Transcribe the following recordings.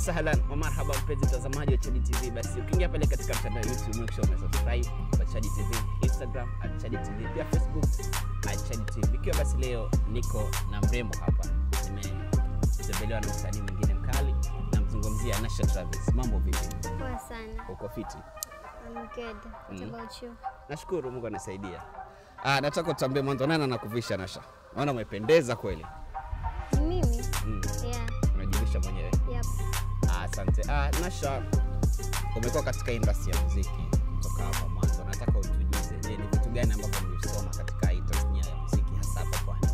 wasahlan wa marhaba mpenzi mtazamaji wa Chadi TV. Basi ukiingia pale katika mtandao wa YouTube make sure umesubscribe kwa Chadi TV, Instagram at Chadi TV, pia Facebook at Chadi TV. Ikiwa basi leo niko na mrembo hapa, nimetembelewa na msanii mwingine mkali, namzungumzia Nasha Travis. Mambo vipi? Poa sana. Uko fiti? I'm good. What Mm. about you? Nashukuru Mungu anasaidia. Ah, nataka utambie mwanzo nani anakuvisha Nasha? Naona umependeza kweli. Ni mimi? Mm. Yeah. Unajivisha mwenyewe. Yep. Ah, Asante. Ah, Nasha, umekuwa katika industry ya muziki kutoka hapa mwanzo. Nataka utujuze, je, ni vitu gani ambavyo mlisoma katika hii tasnia ya muziki hasa hapa Pwani?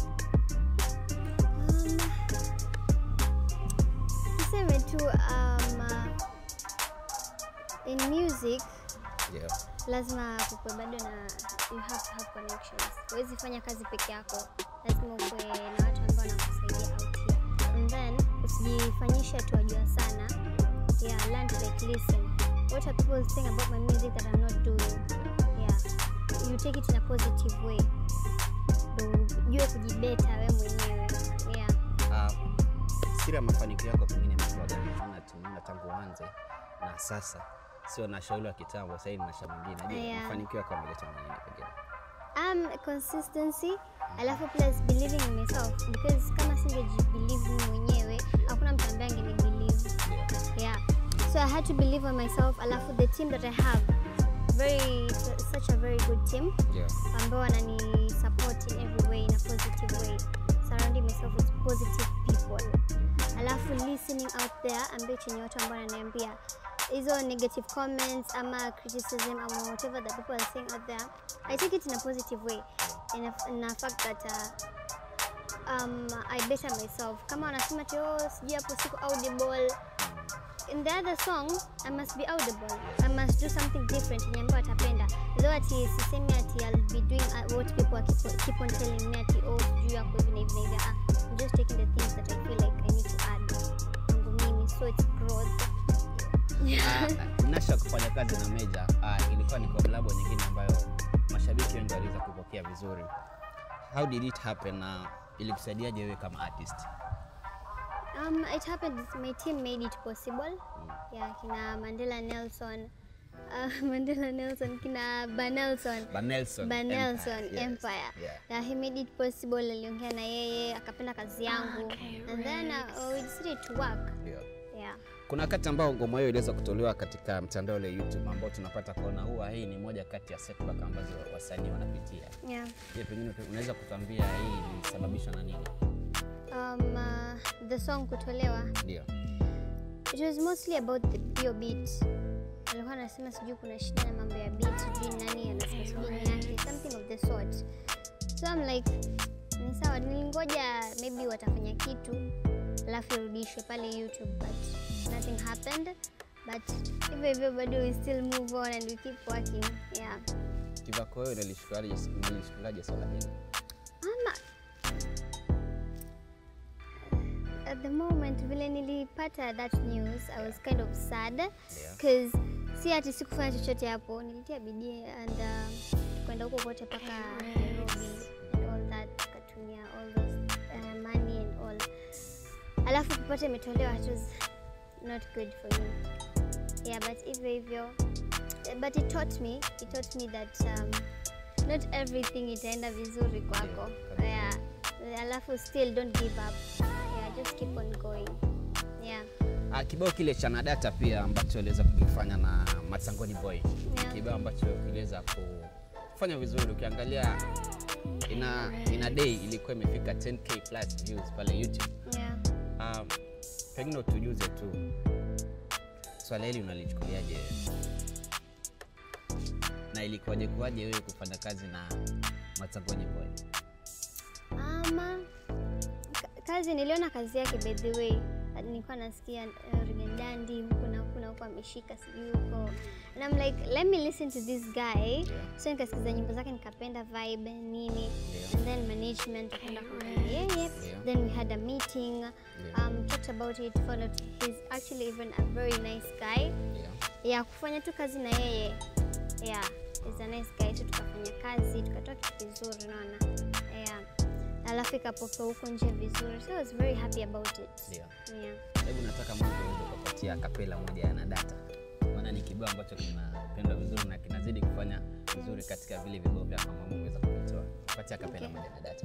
Um, tuseme tu um, uh, in music Yeah. lazima kukwe bado na you have to have connections. Huwezi fanya kazi peke yako, lazima ukwe na watu ambao wanakusaidia out here. And then usijifanyishe tu wajua sana. Yeah, learn to like listen. What are people saying about my music that I'm not doing? Yeah. You take it in a positive way. Ndio ujue kujibeta we mwenyewe. Yeah. Ah, siri ya mafanikio yako pengine imekuwa gani? Maana tumeona tangu uanze na sasa sio Nasha yule wa kitambo, sasa hivi ni Nasha mwingine. Je, Yeah. mafanikio yako yameletwa na nini pengine? um, consistency alafu plus believing in myself because kama singejibelieve mimi mwenyewe hakuna mtu ambaye angenibelieve Yeah. yeah so i had to believe on myself alafu the team that i have very such a very good team Yeah. ambao wanani support in every way in a positive way surrounding myself with positive people alafu listening out there ambio chenye watu ambao wananiambia hizo negative comments ama criticism ama whatever that people are saying out there i take it in a positive way in a, in a fact that uh, um, i better myself kama wanasema ti oh, sijui hapo siko audible in the other song i must be audible i must do something different yenye ambayo watapenda though ati sisemi ati i'll be doing uh, what people are keep, keep on telling me ati oh sijui yako hivi na hivi na hivi ah, i'm just taking the things that i feel like i need to add kwangu mimi so it's growth Ah, Nasha kufanya kazi na Meja ah, ilikuwa ni kolabo nyingine ambayo mashabiki wengi waliweza kupokea vizuri. How did it happen na ilikusaidiaje wewe kama artist? Um, it happened. My team made it possible. Yeah, kina Mandela Nelson, uh, Mandela Nelson, kina Banelson, Banelson Banelson Empire, yes. Empire. Yeah. Yeah, he made it possible. Aliongea na yeye, akapenda kazi yangu, and then uh, we decided to work. Ndio. Yeah. Kuna wakati ambao ngoma hiyo iliweza kutolewa katika mtandao ule YouTube ambao tunapata kuona huwa hii ni moja kati ya setback ambazo wasanii wanapitia. Yeah. Je, pengine tu- unaweza kutuambia hii ilisababishwa na nini? Um, uh, the song kutolewa Ndio. it was mostly about the bio beat alikuwa anasema sijui kuna shida na mambo ya beat sijui nani anasema sijui ni yake something of the sort so I'm like ni sawa nilingoja maybe watafanya kitu alafu irudishwe pale youtube but nothing happened but hivyo hivyo bado we still move on and we keep working yeah Kivako wewe unalishukuliaje unalishukuliaje swala hili? ama at the moment vile nilipata that news i was kind of sad because si ati sikufanya chochote hapo nilitia bidii and um, kwenda huko kote mpaka nairobi and all that tukatumia all those uh, money and all alafu kupata imetolewa it was not good for me yeah but hivyo hivyo but it taught me it taught me that um, not everything itaenda vizuri kwako Yeah, yeah. alafu still don't give up yeah, just keep on going yeah Ah, kibao kile cha Nadata pia ambacho aliweza kukifanya na Matsangoni Boy Yeah. kibao ambacho kiliweza kufanya vizuri. Ukiangalia ina, ina day ilikuwa imefika 10k plus views pale YouTube. yeah Um, pengine utujuze tu swala hili unalichukuliaje wewe? na ilikuwaje kuwaje wewe kufanya kazi na Matsangoni Boy? ama ka- kazi niliona kazi yake by the way nilikuwa nasikia uh, rigendandi huku na huku na huku ameshika sijui huko and I'm like let me listen to this guy so nikasikiza nyimbo zake nikapenda vibe nini Yeah. and then management akaenda kumwambia yeye Yeah. then we had a meeting um, talked about it found out he's actually even a very nice guy Yeah. ya kufanya tu kazi na yeye yeah is a nice guy so tukafanya kazi tukatoa kitu kizuri naona yeah alafu ikapokea huko nje vizuri so I was very happy about it Ndio. yeah. Hebu nataka mwanzo uweze kupatia kapela moja ya Nadata, maana ni kibao ambacho kinapendwa vizuri na kinazidi kufanya vizuri katika vile vibao vyako ambavyo umeweza kuvitoa. Patia kapela Okay. moja ya Nadata.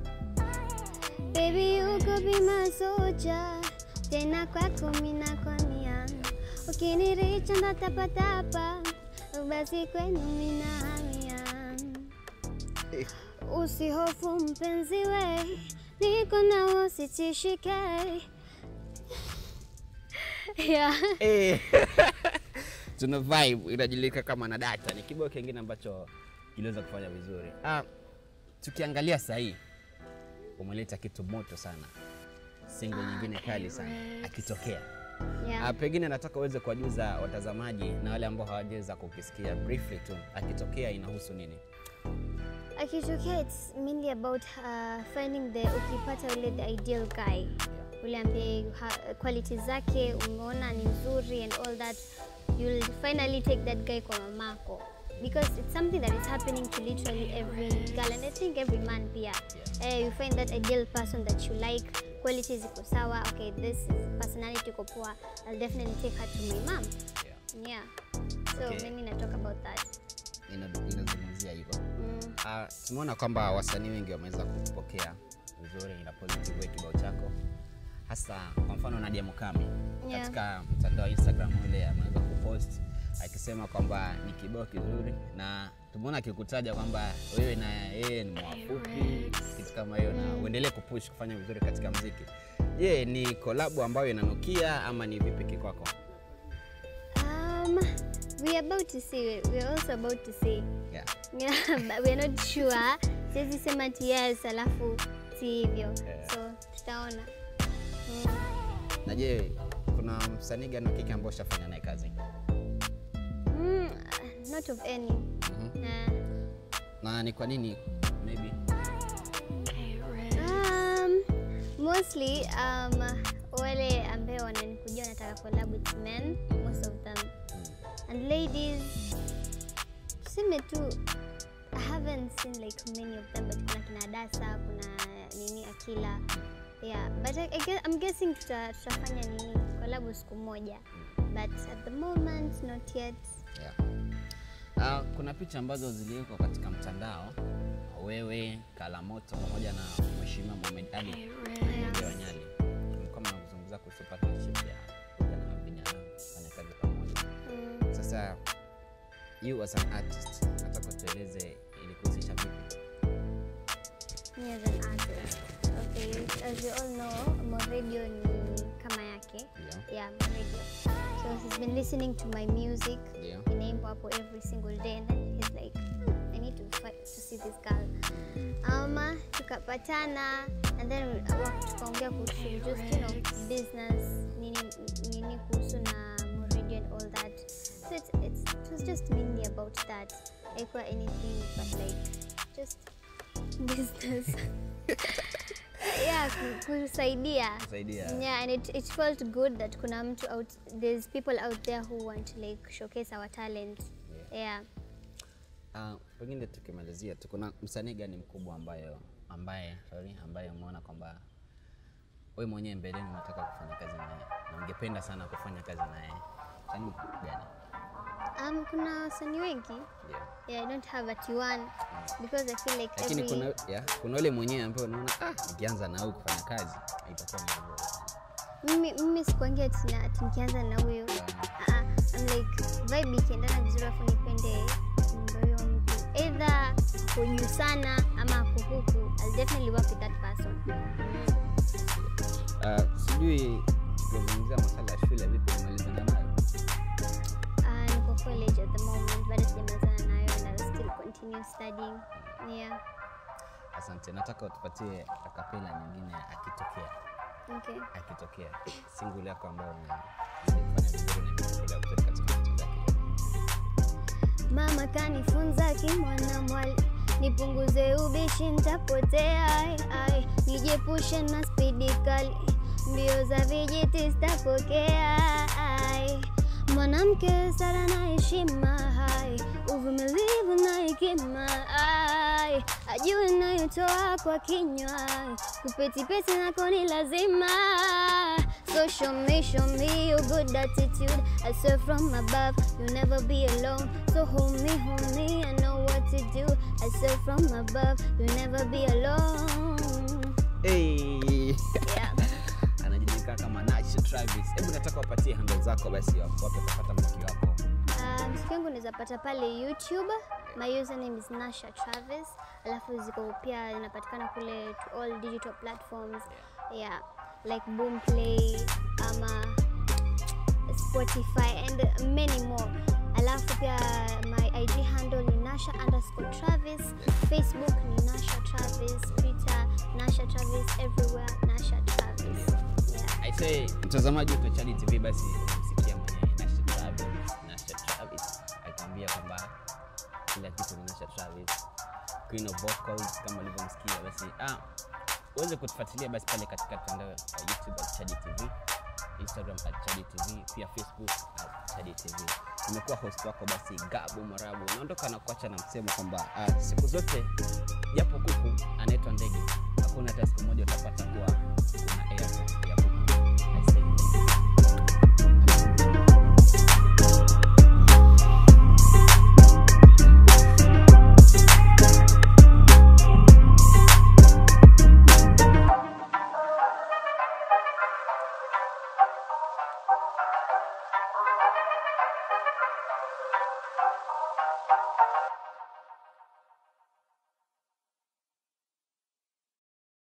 Baby you could be my soldier tena kwako mina kwamia ukiniricha ndatapatapa basi kwenu mina hamia usihofu mpenzi we niko nawo sitishike yeah. Eh. tuna vibe inajulikana kama Nadata, ni kibao kingine ambacho kiliweza kufanya vizuri. Ah, tukiangalia sahii umeleta kitu moto sana, single nyingine kali sana akitokea Yeah. Ah, pengine nataka uweze kuwajuza watazamaji na wale ambao hawajaweza kukisikia briefly tu, akitokea inahusu nini? akitokea it's mainly about uh, finding the ukipata ule the ideal guy ule ambaye ha- quality zake umeona ni nzuri and all that you'll finally take that guy kwa mamako because it's something that is happening to literally every girl and i think every man pia eh, you find that ideal person that you like quality ziko sawa okay this is personality iko poa i'll definitely take her to my mom Yeah. yeah so Okay. mimi na talk about that Ina- Inazungumzia hivyo. mm. Ah, tumeona kwamba wasanii wengi wameweza kupokea vizuri na positive way kibao chako, hasa kwa mfano Nadia Mukami Yeah. katika mtandao wa Instagram ule ameweza kupost akisema kwamba ni kibao kizuri, na tumeona akikutaja kwamba wewe na yeye ni mwafupi, kitu kama hiyo, na uendelee kupush kufanya vizuri katika mziki. Je, ni kolabu ambayo inanukia ama ni vipi kikwako? Um, we're about to see. We're also about to see. Yeah. Yeah, but we're not sure. Siwezi sema ati yes alafu si hivyo. Yeah. So tutaona. Mm. Na je, kuna msanii gani wa kike ambao ushafanya naye kazi? Mm, not of any. Mhm. Uh, Na ni kwa nini maybe um, mostly um, wale ambao wananikujia wanataka collab with men, most of them. And ladies, tuseme tu I haven't seen like many of them but kuna kina Dasa, kuna nini Akila. Yeah, but I, I guess, I'm guessing tuta, tutafanya nini collab siku moja. But at the moment not yet. Yeah. Uh, kuna picha ambazo ziliwekwa katika mtandao, wewe Kalamoto pamoja na Mheshimiwa Mohamed Ali Mwenge wa Nyali, mlikuwa mnazungumza kuhusu partnership ya vijana na vijana kufanya kazi pamoja. Mm. Sasa you as an artist, nataka tueleze ilikuhusisha vipi? Me as an artist. Okay, as you all know, Moredio ni kama yake. Ndio, Yeah, Moredio. So he's been listening to my music. ndio. inaimba hapo every single day and then he's like "Hmm, I need to fight to see this girl ama tukapatana and then wa- tukaongea kuhusu just you know business nini nini kuhusu na Muridio and all that so it's, it's, it was just mainly about that haikuwa anything but like just business yeah ku- kusaidia Kusaidia. yeah and it, it felt good that kuna mtu out there's people out there who want to like showcase our talent yeah Uh, pengine tukimalizia tu, kuna msanii gani mkubwa ambayo ambaye sorry, ambaye umeona kwamba wewe mwenyewe mbeleni unataka kufanya kazi naye na ungependa sana kufanya kazi naye? Msanii gani? um, kuna wasanii wengi Ndio. yeah, I don't have ati one because I feel like Lakini every kuna yeah, kuna ule mwenyewe ambaye unaona ah, nikianza na huyu kufanya kazi itakuwa ni vizuri sana. mimi, mimi sikuangia ati na- ati nikianza na huyo uh, I'm like vibe ikiendana vizuri afu nipende nyimbo huyo mtu either ako juu sana ama ako huku I'll definitely work with that person Uh, sijui tukizungumzia masala ya shule vipi umalizana nayo? uh, niko college at the moment bado sijamalizana nayo and I'll still continue studying yeah Asante, nataka utupatie akapela nyingine akitokea okay akitokea single yako ambayo unazidi kufanya vizuri na imepokelewa vizuri katika mitandao ya kijamii. Mama kanifunza kimwana mwali, nipunguze ubishi ntapotea, ai, ai, nijiepushe na spidi kali, mbio za vijiti sitapokea, ai. Mwanamke sara na heshima, hai, uvumilivu na hekima, ai, ajue nayo ulimi utoa kwa kinywa, kupetipeti nako ni lazima. So show me, show me your good attitude. I swear from above, you'll never be alone. So hold me, hold me, I know what to do. I swear from above, you'll never be alone. Hey. Yeah. anajulikana kama Nasha Travis. Hebu nataka wapatie handle zako basi wapi utapata mziki wako. Uh, mziki wangu unaweza pata pale YouTube. My username is Nasha Travis. Alafu ziko pia inapatikana kule to all digital platforms. Yeah, like Boomplay ama Spotify and many more. Alafu pia my IG handle ni Nasha underscore Travis. Facebook ni Nasha Travis. Twitter Nasha Travis. Everywhere Nasha Travis. Yeah. I say mtazamaji wa Chadi TV basi umsikia mwenye Nasha Travis, Nasha Travis akiambia kwamba kila kitu ni Nasha Travis, queen of vocals kama ulivyomsikia. Basi ah, uweze kutufuatilia basi pale katika mtandao wa YouTube at Chadi TV, Instagram at Chadi TV, pia Facebook at Chadi TV. Nimekuwa host wako basi Gabu Marabu, naondoka na kuacha na msemo kwamba ah, siku zote japo kuku anaitwa ndege, hakuna hata siku moja utapata kuwa kuna airport ya kuku. I say,